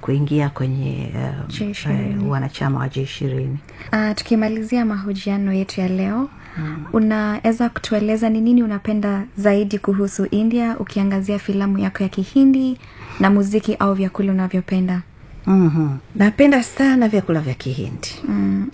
kuingia kwenye uh, J20. uh, wanachama wa j ishirini uh, tukimalizia mahojiano yetu ya leo mm. unaweza kutueleza ni nini unapenda zaidi kuhusu india ukiangazia filamu yako ya kihindi na muziki au vyakula unavyopenda mm-hmm. napenda sana vyakula vya kihindi mm.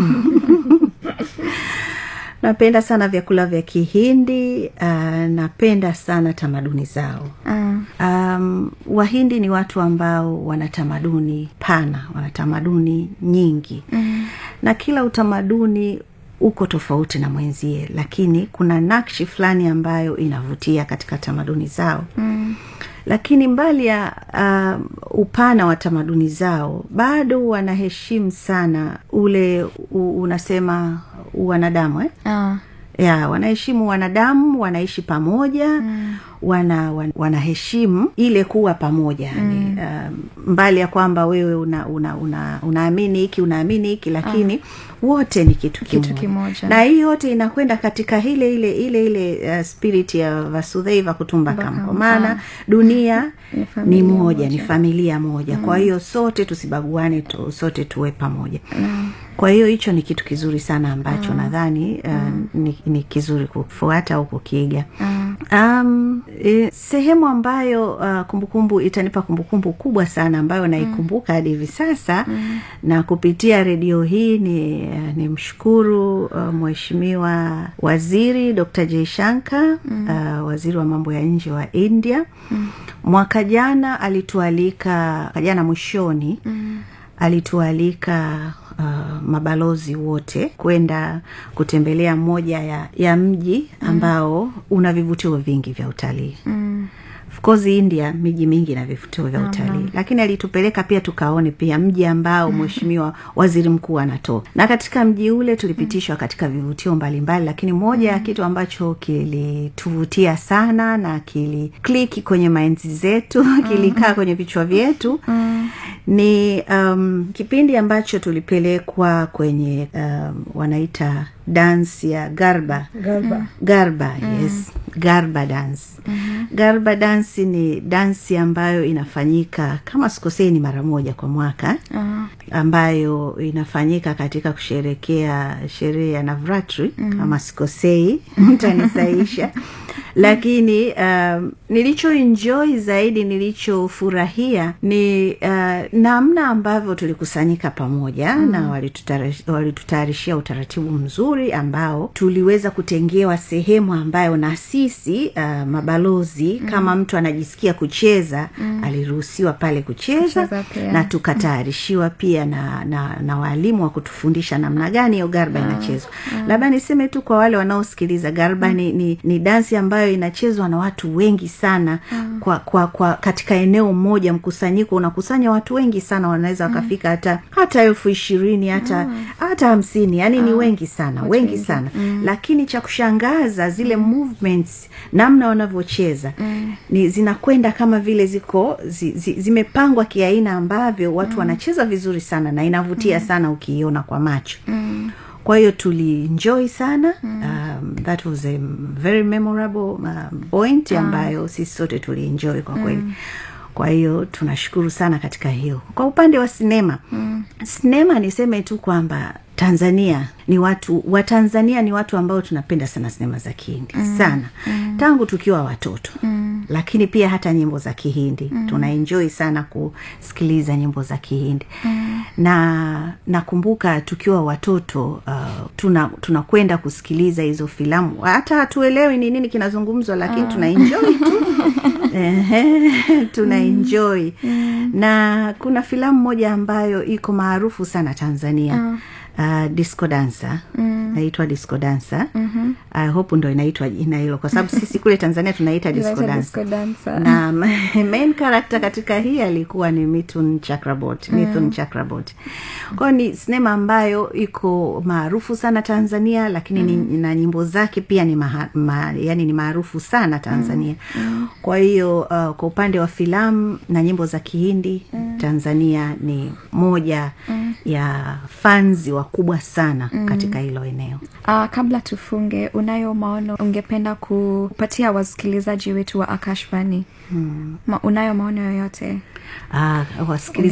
napenda sana vyakula vya kihindi uh, napenda sana tamaduni zao uh, um, wahindi ni watu ambao wana tamaduni pana wana tamaduni nyingi mm. na kila utamaduni uko tofauti na mwenzie lakini kuna nakshi fulani ambayo inavutia katika tamaduni zao mm. lakini mbali ya uh, upana wa tamaduni zao bado wanaheshimu sana ule u, unasema wanadamu eh? uh, ya wanaheshimu wanadamu wanaishi pamoja mm. wana, wan, wanaheshimu ile kuwa pamoja mm. uh, mbali ya kwamba wewe una, una, una, unaamini hiki unaamini hiki lakini uh. wote ni kitu kimoja, Kitu kimoja. na hii yote inakwenda katika ile ile ile ile uh, spirit ya vasudheiva kutumbakam kwa maana dunia Ni ni familia moja, moja. ni familia moja mm. kwa hiyo sote tusibaguane tu, sote tuwe pamoja mm. kwa hiyo hicho ni kitu kizuri sana ambacho mm. nadhani uh, mm. ni, ni kizuri kufuata au kukiiga mm. um, e, sehemu ambayo uh, kumbukumbu itanipa kumbukumbu kubwa sana ambayo naikumbuka hadi hivi sasa mm. na kupitia redio hii ni, uh, ni mshukuru uh, mheshimiwa waziri dr jaishanka mm. uh, waziri wa mambo ya nje wa india mm. mwaka jana alitualika mwaka jana mwishoni mm. alitualika uh, mabalozi wote kwenda kutembelea moja ya, ya mji ambao mm. una vivutio vingi vya utalii mm of course india miji mingi na vivutio vya utalii lakini alitupeleka pia tukaone pia mji ambao mheshimiwa waziri mkuu anatoka na katika mji ule tulipitishwa katika vivutio mbalimbali lakini moja ya kitu ambacho kilituvutia sana na kilikliki kwenye mainzi zetu kilikaa kwenye vichwa vyetu ni um, kipindi ambacho tulipelekwa kwenye um, wanaita dansi ya garba Garba. garba yes garba dance mm-hmm. garba dansi ni dansi ambayo inafanyika kama sikosei ni mara moja kwa mwaka uh, ambayo inafanyika katika kusherekea sherehe ya navratri mm. kama sikosei mtanisaisha lakini um, nilichoenjoy zaidi nilichofurahia ni uh, namna ambavyo tulikusanyika pamoja mm. na walitutara- walitutayarishia utaratibu mzuri ambao tuliweza kutengewa sehemu ambayo na sisi uh, mabalozi mm. kama mtu anajisikia kucheza mm. aliruhusiwa pale kucheza Kucheza pia. na tukatayarishiwa pia na, na, na waalimu wa kutufundisha namna gani hiyo garba inachezwa labda niseme tu kwa wale wanaosikiliza garba ni, ni, ni dansi ambayo inachezwa na watu wengi sana kwa, kwa, kwa katika eneo moja mkusanyiko unakusanya watu wengi sana wanaweza wakafika hata hata elfu ishirini hata hata hamsini yani ni wengi sana wengi sana lakini cha kushangaza zile movements namna wanavyocheza ni zinakwenda kama vile ziko zi, zi, zimepangwa kiaina ambavyo watu wanacheza vizuri sana na inavutia sana ukiiona kwa macho kwa hiyo tulienjoy sana um, that was a very memorable um, point ambayo sisi sote tulienjoy kwa kweli kwa hiyo tunashukuru sana katika hiyo kwa upande wa sinema mm. sinema niseme tu kwamba tanzania ni watu watanzania ni watu ambao tunapenda sana sinema za kihindi mm. sana mm. tangu tukiwa watoto mm. lakini pia hata nyimbo za kihindi mm. tunaenjoi sana kusikiliza nyimbo za kihindi mm. na nakumbuka tukiwa watoto uh, tuna tunakwenda kusikiliza hizo filamu hata hatuelewi ni nini kinazungumzwa lakini tunaenjoi tu Ehe, tuna enjoy na kuna filamu moja ambayo iko maarufu sana tanzania uh, disco dancer naitwa disco dancer mm-hmm. I hope ndo inaitwa jina hilo kwa sababu sisi kule tanzania tunaita disco Tunaita dancer disco dancer. na main character katika hii alikuwa ni mithun chakrabot mithun chakrabot kwayo ni sinema ambayo iko maarufu sana tanzania lakini ni, na nyimbo zake pia ni maha, ma, yani ni maarufu sana tanzania kwa hiyo uh, kwa upande wa filamu na nyimbo za kihindi tanzania ni moja ya fanzi wakubwa sana katika hilo eneo Uh, kabla tufunge unayo maono ungependa kupatia wasikilizaji wetu wa akashvani hmm. Ma, unayo maono yoyote uh, wasikilizaji